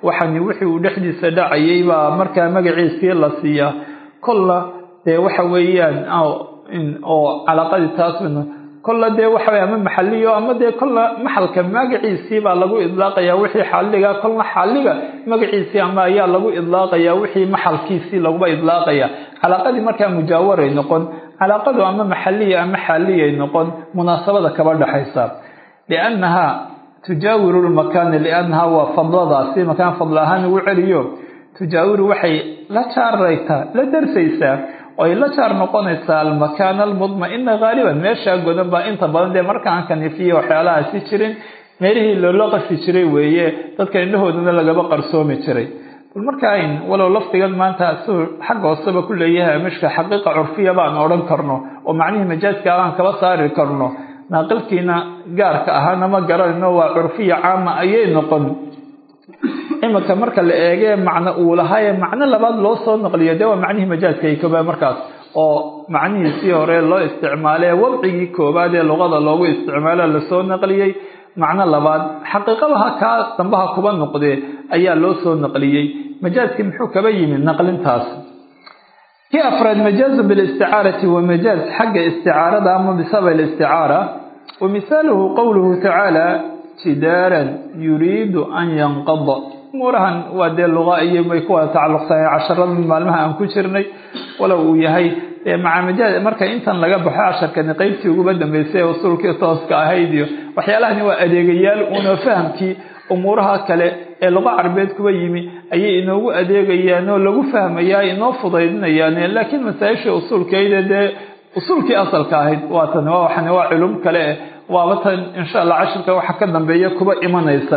waxani wixii uu dhexdiisa dhacayay baa markaa magaciisii la siiyaa kolla dee waxa weeyaan oo calaaqadii taas kolla dee waxa ama maxaliyo ama dee kolla maxalka magaciisii baa lagu idlaaqayaa wixii xaaliga kolna xaaliga magaciisii ama ayaa lagu idlaaqayaa wixii maxalkiisii laguba idlaaqaya calaaqadii markaa mujaawaray noqon calaaqadu ama maxaliya ama xaaliyay noqon munaasabada kaba dhexaysa liannahaa tujaawiru lmakaana liannahaa waa fadladaasi makaan fadl ahaan ugu celiyo tujaawiru waxay la jaaraytaa la darsaysaa oo ay la jaar noqonaysaa almakaana almudma-ina haaliban meeshaa godan baa inta badan dee markaan kanifiya waxyaalahaasi jirin meelihii loola qafi jiray weeye dadka indhahoodana lagaba qarsoomi jiray bal markaa walow lafdigan maanta siuu xagga hooseba ku leeyahay mishka xaqiiqa curfiya baan odhan karno oo macnihii majaaska aan kaba saari karno naaqilkiina gaarka ahaana ma garanayno waa curfiya caama ayay noqon iminka marka la eegee macno uu lahaaye macno labaad loo soo naqliyo dee waa macnihii majaaska ay koobaad markaas oo macnihiisii hore loo isticmaalee wadcigii koobaad ee luqada loogu isticmaalo lasoo naqliyey macno labaad xaqiiqabaha kaa dambaha kuba noqdee ayaa loo soo naqliyey majaaskii muxuu kaba yimi naqlintaas kii afraad majaazu bilisticaarati wa majaaz xagga isticaarada ama bisabab isticaara wa misaaluhu qowluhu tacaala jidaaran yuriidu an yanqada umuurahan waa dee luqa iyo bay ku wada tacalluqsanay casharada maalmaha aan ku jirnay walow uu yahay dee maca majaaz marka intan laga baxo casharkani qeybtii uguba dambeysay usuulkii tooska ahayd iyo waxyaalahani waa adeegayaal uuna fahamkii umuuraha kale ee luqa carbeed kuba yimi ayay inoogu adeegayaan oo lagu fahmayaa inoo fudaydinayaan laakiin masaa-ishii usuulkeeda dee usuulkii asalka ahayd waa tan waa waxan waa culum kale eh waaba tan insha allah cashirka waxa ka dambeeya kuba imanaysa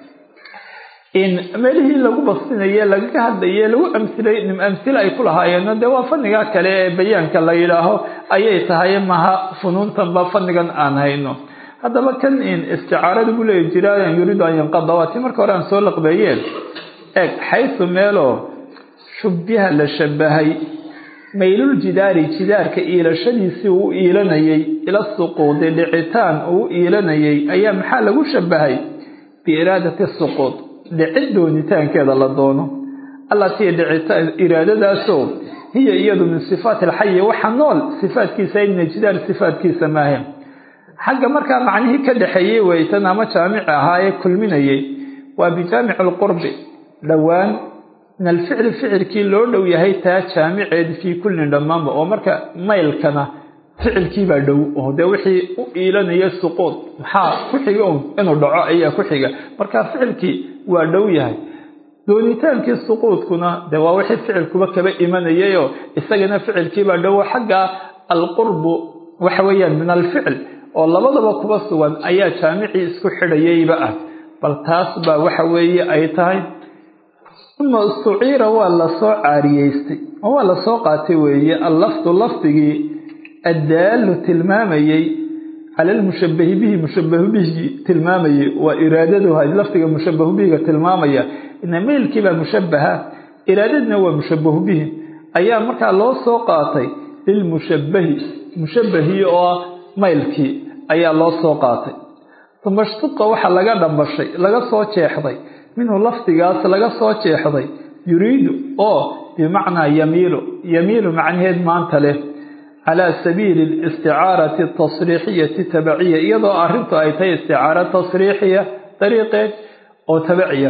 in meelihii lagu basinaye lagaga hadlaye lagu amsilay amsile ay ku lahaayeen dee waa faniga kale ee bayaanka la yidhaaho ayay tahay maha funuuntanba fanigan aan hayno haddaba kan in isticaarada buu leeya jiraayan yuriidu an yanqada waa tii marka hore aan soo laqbeeyeen eeg xaysu meeloo shubbiha la shabahay maylul jidaari jidaarka iilashadiisii uu iilanayay ila suquudi dhicitaan uu iilanayay ayaa maxaa lagu shabahay biiraadati suquud dhicid doonitaankeeda la doono allatii dhicitaan iraadadaasoo hiya iyadu min sifaati alxayi waxa nool sifaatkiisa ina jidaar sifaatkiisa maahe xagga markaa macnihii ka dhexeeyey weytan ama jaamici ahaa ee kulminayay waa bijaamici alqurbi dhowaan min alficli ficilkii loo dhow yahay taa jaamiceed fii kullin dhammaanba oo marka maylkana ficilkiibaa dhow oo dee wixii u iilanaya suquud maxaa ku xiga un inuu dhaco ayaa ku xiga marka ficilkii waa dhow yahay doonitaankii suquudkuna dee waa wixii ficilkuba kaba imanayayoo isagana ficilkiibaa dhow xagga alqurbu waxa weeyaan min alficl oo labadaba kuba sugan ayaa jaamicii isku xidhayayba ah bal taas baa waxa weeye ay tahay uma istuciira waa lasoo caariyeystay oo waa lasoo qaatay weeye allafdu lafdigii addaalu tilmaamayey cala lmushabahi bihi mushabahu bihi tilmaamayey waa iraadaduha lafdiga mushabahu bihiga tilmaamaya ina meylkiibaa mushabaha iraadadna waa mushabahu bihi ayaa markaa loo soo qaatay lilmushabahi mushabahii oo ah maylkii ayaa loo soo qaatay uma shtuqa waxa laga dhambashay laga soo jeexday minhu lafdigaas laga soo jeexday yuriidu oo bimacnaa yamiilu yamiilu macnaheed maanta leh calaa sabiili alisticaarati atasriixiyati tabaciya iyadoo arrintu ay tahay isticaara tasriixiya dariiqeed oo tabaciya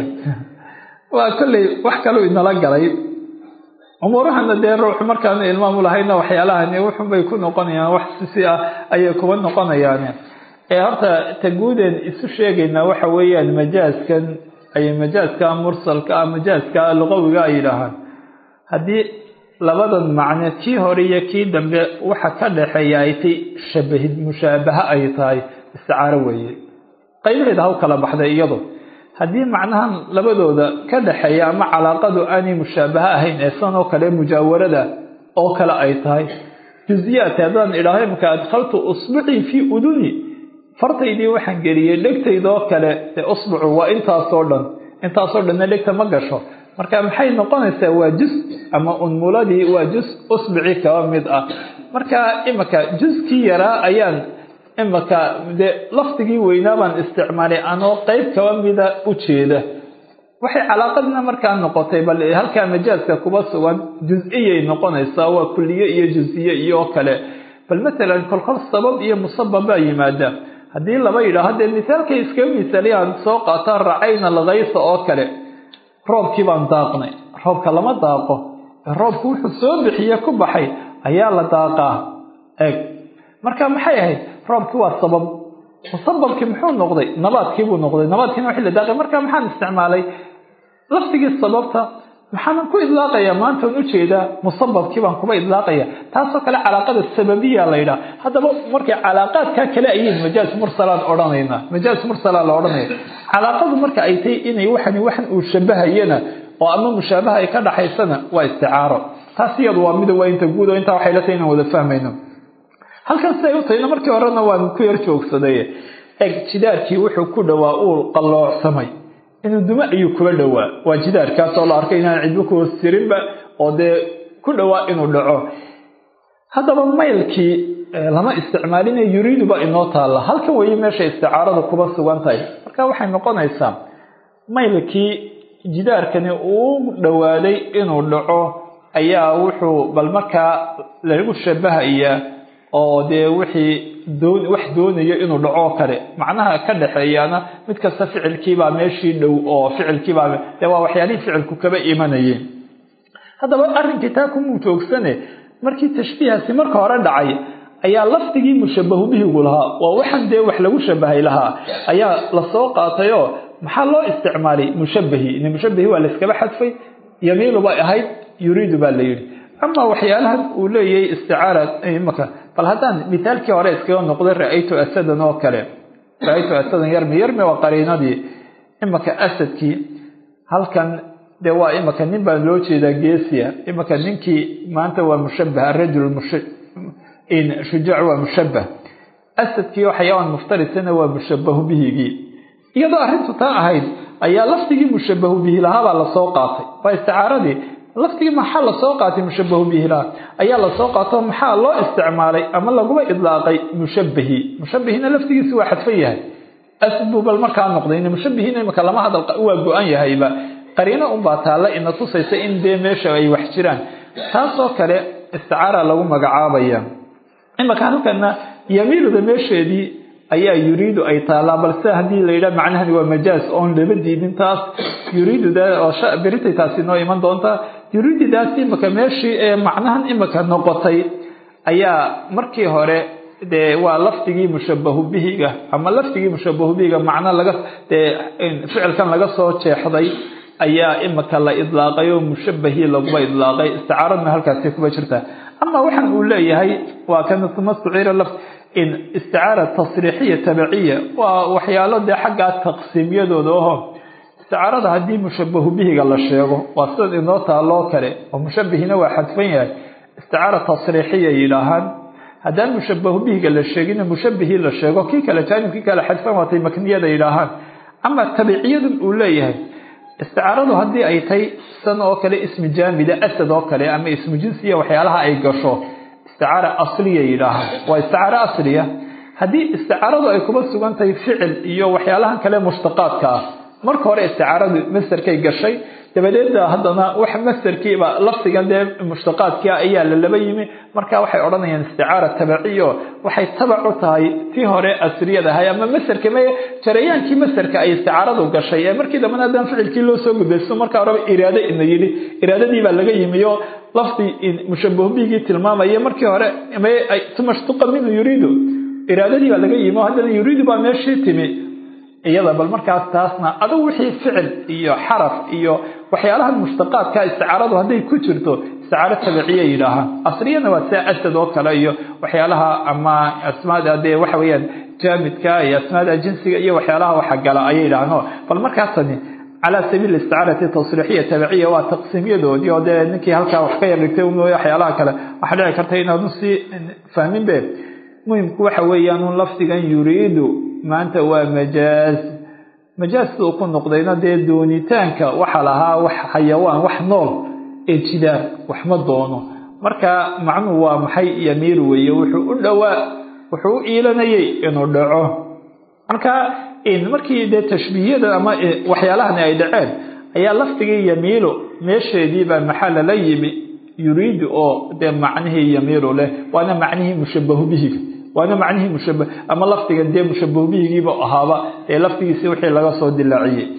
waa kolley wax kaluu inala galay umuurahana dee ruuxu markaanu ilmaamu lahayna waxyaalahani wuxunbay ku noqonayaan wax sisi ah ayay kuba noqonayaan ee horta ta guudeen isu sheegaynaa waxa weeyaan majaaskan ay majaaska mursalka ah majaaska luqawiga ay yidhaahaan haddii labadan macne kii hore iyo kii dambe waxa ka dhexeeya ay tay shabahid mushaabaha ay tahay isticaaro weeye qaybaheeda haw kala baxday iyadu haddii macnahan labadooda ka dhexeeya ama calaaqadu aanay mushaabaha ahayn ee san oo kale mujaawarada oo kale ay tahay juziyaadka haddaan idhaaho imka adkhaltu usbucii fii uduni fartaydii waxaan geliyey dhegtaydoo kale ee usbucu waa intaasoo dhan intaasoo dhanna dhegta ma gasho marka maxay noqonaysaa waa jus ama unmuladii waa jus usbuci kaba mid ah marka imika juskii yaraa ayaan imika dee lafdigii weynaa baan isticmaalay anoo qeyb kaba mida u jeeda waxay calaaqadna markaa noqotay bal halkaa majaaska kuba sugan juz-iyay noqonaysaa waa kulliye iyo juziye iyo kale bal matalan kolkol sabab iyo musabab baa yimaada haddii laba yidhaaho dee misaalkay iskaga misaaliyahan soo qaataan racayna alkaysa oo kale roobkii baan daaqnay roobka lama daaqo roobku wuxuu soo bixiye ku baxay ayaa la daaqaa eeg marka maxay ahayd roobkii waa sabab musababkii muxuu noqday nabaadkiibuu noqday nabaadkiina wixii la daaqay marka maxaan isticmaalay laftigii sababta maxaan ku idlaaqayaa maantaan ujeedaa musababkii baan kuba idlaaqaya taasoo kale calaaqada sababiya la yidhaha haddaba markay calaaqaadkaa kale ayiin majaaz mursalaan odhanaynaa majaaz mursalaa la odhanaya calaaqadu marka ay tahay inay waxani waxan uu shabahayana oo ama mushaabaha ay ka dhaxaysana waa isticaaro taas iyadu waa mida waa inta guud oo intaa waxay la tahay inaan wada fahmayno halkan siday u tahayna markii horena waan ku yar joogsaday eg jidaarkii wuxuu ku dhowaa uu qalloocsamay inuu dumo ayuu kula dhowaa waa jidaarkaasoo la arkay inaan cidbo ku hoos jirinba oo dee ku dhowaa inuu dhaco haddaba maylkii lama isticmaalina yuriiduba inoo taalla halkan weeye meesha isticaarada kuba sugan tahay marka waxay noqonaysaa maylkii jidaarkani uu dhowaaday inuu dhaco ayaa wuxuu bal markaa lagu shabahayaa oo dee wixii doon wax doonayo inuu dhacoo kale macnaha ka dhexeeyaana mid kasta ficilkiibaa meeshii dhow oo ficilkiibaa dee waa waxyaalihii ficilku kaba imanayeen haddaba arrinkii taa kumuu joogsane markii tashbiihaasi marka hore dhacay ayaa lafdigii mushabahu bihigu lahaa waa waxan dee wax lagu shabahay lahaa ayaa lasoo qaatayoo maxaa loo isticmaalay mushabahi in mushabahi waa layskaba xadfay yamiinu bay ahayd yuriidu baa la yidhi ama waxyaalahan uu leeyahay isticaara imaka bal haddaan mithaalkii hore iskaga noqday ra-aytu asadan oo kale ra-aytu asadan yarmi yarmi waa qariinadii imaka asadkii halkan dee waa imaka nin baa loo jeedaa geesiya imaka ninkii maanta waa mushabah arajul shujaac waa mushabah asadkii oo xayawaan muftarisana waa mushabahu bihigii iyadoo arrintu taa ahayd ayaa lafdigii mushabahu bihi lahaabaa lasoo qaatay waa isticaaradii laftigii maxaa lasoo qaatay mushabahu bihilaha ayaa lasoo qaato maxaa loo isticmaalay ama laguba idlaaqay mushabahi mushabahina laftigiisi waa xadfan yahay asad buu bal markaa noqday mushabahina imaka lama hadal waa go-an yahayba qariino unbaa taalla ina tusaysa in dee meesha ay wax jiraan taasoo kale isticaara lagu magacaabaya imaka halkana yamiiluda meesheedii ayaa yuriidu ay taallaa balse haddii la yidhaha macnahani waa majaaz oon laba diidin taas yuriiduda oo beritay taasi noo iman doontaa yuriididaas imaka meeshii ee macnahan imaka noqotay ayaa markii hore dee waa lafdigii mushabahu bihiga ama lafdigii mushabahu bihiga macno laga dee ficilkan laga soo jeexday ayaa imaka la idlaaqay oo mushabahii laguba idlaaqay isticaaradna halkaasi kuba jirta ama waxaan uu leeyahay waa kan mastuciira laf in isticaara tasriixiya tabiciya waa waxyaalo dee xaggaa taqsiimyadooda aho isticaarada haddii mushabahu bihiga la sheego waa sidan inoo taaloo kale oo mushabihina waa xadfan yahay isticaara tasriixiya yidhaahaan haddaan mushabahu bihiga la sheegina mushabihii la sheego kii kale jaanibkii kale xadfan waatay makniyada yidhaahaan ama tabiciyadan uu leeyahay isticaaradu haddii ay tahay san oo kale ismi jaamida asad oo kale ama ismu jinsiya waxyaalaha ay gasho isticaara asliya yidhaahaan waa isticaaro asliya haddii isticaaradu ay kuba sugan tahay ficil iyo waxyaalahan kale mushtaqaadka ah marka hore isticaaradu masderkay gashay dabadeed haddana wax masderkiiba lafdigan dee mushtaqaadkia ayaa lalaba yimi marka waxay odhanayaan isticaara tabaciyo waxay tabac u tahay tii hore asriyad ahay ama masderka m jarayaankii masderka ay isticaaradu gashay ee markii dambena haddaan ficilkii loo soo gudbaysto marka horeba iraado ina yidhi iraadadii baa laga yimiyo lafdi mushabahu bigii tilmaamaya markii hore tumashtuqa minhu yuriidu iraadadii baa laga yimi o haddana yuriidu baa meeshii timi iyada bal markaas taasna adugu wixii ficil iyo xaraf iyo waxyaalaha mushtaqaadka isticaaradu hadday ku jirto isticaaro tabiciya yidhaahaan asliyana waa sia asad oo kale iyo waxyaalaha ama asmaada dee waxa weeyaan jaamidka iyo asmaada jinsiga iyo waxyaalaha waxa gala ayay yidhahaan bal markaasani calaa sabiil isticaarati tasriixiya tabiciya waa taqsiimyadoodii oo dee ninkii halkaa wax ka yar dhigtay waxyaalaha kale waxaa dhici karta inaanu sii fahmin be muhimku waxa weeyaan un lafdigan yuriidu maanta waa majaaz majaaz siduu ku noqdayna dee doonitaanka waxa lahaa wax xayawaan wax nool ee jidaar wax ma doono marka macnuhu waa maxay yamiir weeye wuxuu u dhowaa wuxuu u iilanayay inuu dhaco marka markii dee tashbiihiyada ama waxyaalahani ay dhaceen ayaa lafdigii yamiilu meesheediibaa maxaa lala yimi yuriidu oo dee macnihii yamiilu leh waana macnihii mushabahu bihiga waana macnihii mushaba ama lafdigan dee mushabahu bihigiiba ahaaba ee lafdigiisi wixii laga soo dilaaciyey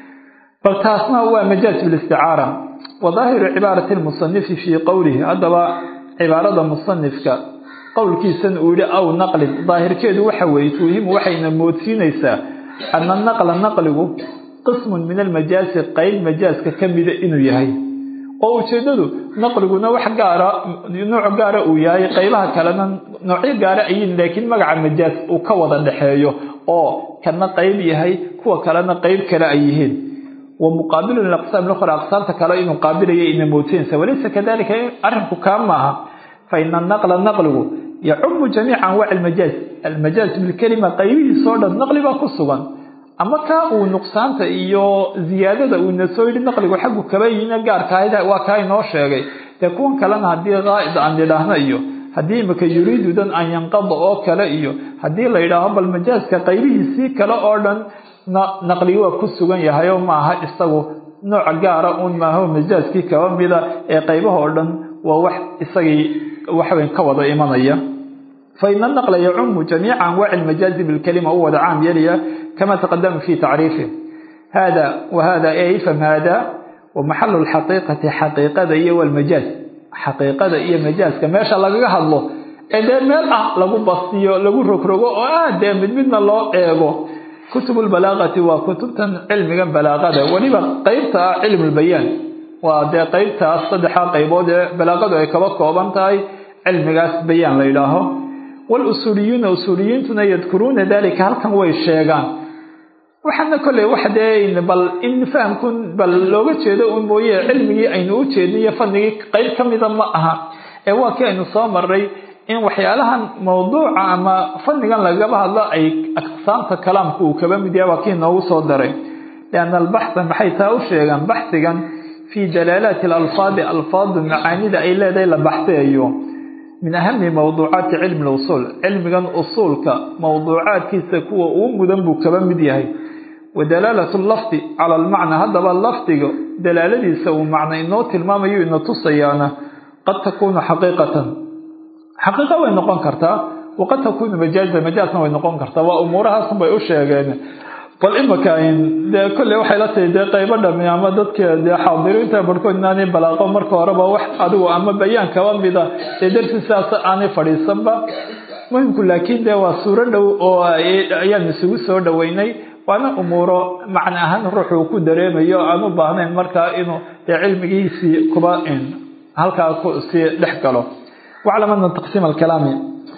bal taasna waa majaaz bilisticaara wa daahiru cibaarati lmusanifi fii qowlihi haddaba cibaarada musanifka qowlkiisan uu yihi aw naqlin daahirkeedu waxa weeye tuuhimu waxayna moodsiinaysaa ana naqla naqligu qismun min almajaasi qeyb majaaska ka mida inuu yahay oo ujeedadu naqliguna wax gaara nooc gaara uu yahay qeybaha kalena noocyo gaara ayin laakiin magaca majaas uu ka wada dhexeeyo oo kana qeyb yahay kuwa kalena qeyb kale ay yihiin wa muqaabilun liaqsaam lukhra aqsaamta kale inuu qaabilaya ina moodsiinaysa walaysa kadalika arrinku kaa maaha fa ina anaqla naqligu yacumu jamiica anwaaci almajaaz almajaaz bilkelima qaybihiisoo dhan naqli baa ku sugan ama kaa uu nuqsaanta iyo ziyaadada uuna soo yidhi naqligu xaggu kaba yimi gaarkaahida waa kaa inoo sheegay dee kuwan kalena haddii qaa'id aan idhaahno iyo haddii imika yuriidudan an yanqada oo kale iyo haddii la yidhaaho bal majaaska qaybihiisii kale oo dhan naqligi waa ku sugan yahay oo maaha isagu nooc gaara un maaho majaaskii kaba mida ee qaybaha oo dhan waa wax isagii waxweyn ka wada imanaya faina naqla yacumu jamiica anwaaci lmajaazi bilkalima u wada caam yeelaya kama taqadama fi tacriifih hada wahada ifham hada wamaxalu lxaqiiqati xaqiiqada iyo walmajaaz xaqiiqada iyo majaaska meesha lagaga hadlo ee dee meel ah lagu bastiyo lagu rogrogo oo aad dee mid midna loo eego kutub lbalaaqati waa kutubtan cilmiga balaaqada weliba qeybta ah cilm lbayaan waa dee qeybtaas saddexa qaybood ee balaaqadu ay kaba kooban tahay cilmigaas bayaan la yidhaaho walusuuliyuuna usuuliyiintuna yadkuruuna dalika halkan way sheegaan waxaana kolley wax dee bal in fahamkun bal looga jeedo un mooye cilmigii aynu u jeedno iyo fadnigii qeyb ka mida ma aha ee waa kii aynu soo maray in waxyaalahan mawduuca ama fadnigan lagaba hadlo ay aqsaamta kalaamka uu kaba mid yahay waa kii noogu soo daray lianna albaxa maxay taa u sheegaan baxigan fii dalaalaati alalfaadi alfaadu macaanida ay leedahay la baxseeyo min ahami mawduucaati cilmi lusuul cilmigan usuulka mawduucaadkiisa kuwa uu mudan buu kaba mid yahay wa dalaalatu lafdi cala almacna haddaba lafdiga dalaaladiisa uu macno inoo tilmaamayo ina tusayaana qad takuunu xaqiiqatan xaqiiqa way noqon kartaa waqad takuunu majaaza majaasna way noqon kartaa waa umuurahaasun bay u sheegeen bal imaka dee kolley waxay la tahay dee qaybo dhami ama dadka dee xaadiriinta barhkood inaanay balaaqo marka horeba wax adigu ama bayaan kaba mida dee darsi sidaas aanay fadhiisanba muhimku laakiin dee waa suuro dhow oo ayaan isugu soo dhoweynay waana umuuro macna ahaan ruuxuu ku dareemayo aan u baahnayn markaa inuu dee cilmigiisii kuba halkaa sii dhex galo waclam ana taqsiim alkalaami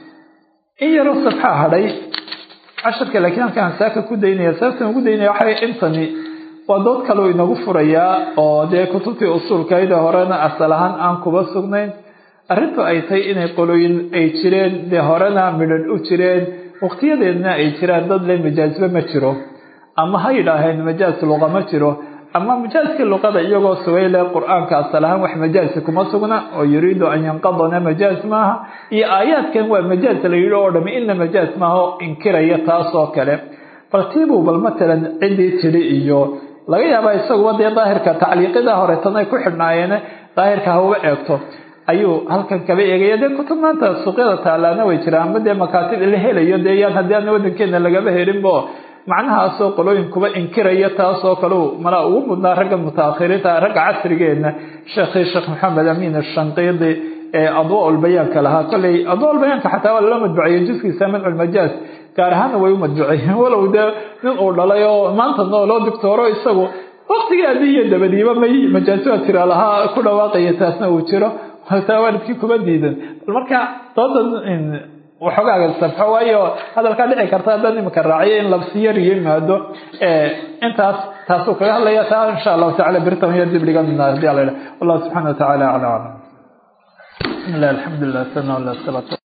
in yaroo sabxaa hadhay casharka laakiin halkaan saaka ku daynaya sababtan ugu daynaya waxay intani waa dood kaleu inagu furayaa oo dee kutubtii usuulkayda horena asal ahaan aan kuba sugnayn arrintu ay tahay inay qolooyin ay jireen dee horena midhadh u jireen waqtiyadeedna ay jiraan dad le majaasba ma jiro ama ha yidhaaheen majaas luqa ma jiro ama majaaskii luqada iyagoo sugay le qur-aanka asal ahaan wax majaasi kuma sugna oo yuriidu an yanqadana majaas maaha iyo aayaadkan waa majaas la yidhi oo dhami ina majaas maaha oo inkiraya taasoo kale bal tiibuu bal matalan ciddii tidhi iyo laga yaabaa isaguba dee daahirka tacliiqida horeetan ay ku xidhnaayeen daahirka hauba eegto ayuu halkan kaba eegaya dee kutub maanta suuqyada taalaana way jiraan ama dee makaatib la helayo dee yaan haddii aana wadankeena lagaba helinbo macnahaasoo qolooyin kuba inkiraya taasoo kale mala ugu mudnaa ragga mutaakhiriinta ragga casrigeena sheekhii sheekh maxamed amiin ashanqiidi ee adwaaulbayaanka lahaa kolley adwaaulbayaanka xataa waa lala madbuceeyey juskiisa madculmajaaz gaar ahaanna way u madbuceeyeen walow dee nin uu dhalay oo maanta nooloo doctooro isagu waktigii adii iyo dabadiiba may majaasuha tira lahaa ku dhawaaqaya taasna uu jiro taa waalidkii kuma diidan bal marka doodan waxoogaaga sabxo waayo hadalkaa dhici karta haddaan imika raaciyo in labsiyar yimaado intaas taasuu kaga hadlaya taa insha allahu tacala birtan iyo dib dhiganna hadii ala wallahu subxana wa tacala aclam bismi llah alxamdu lilah sana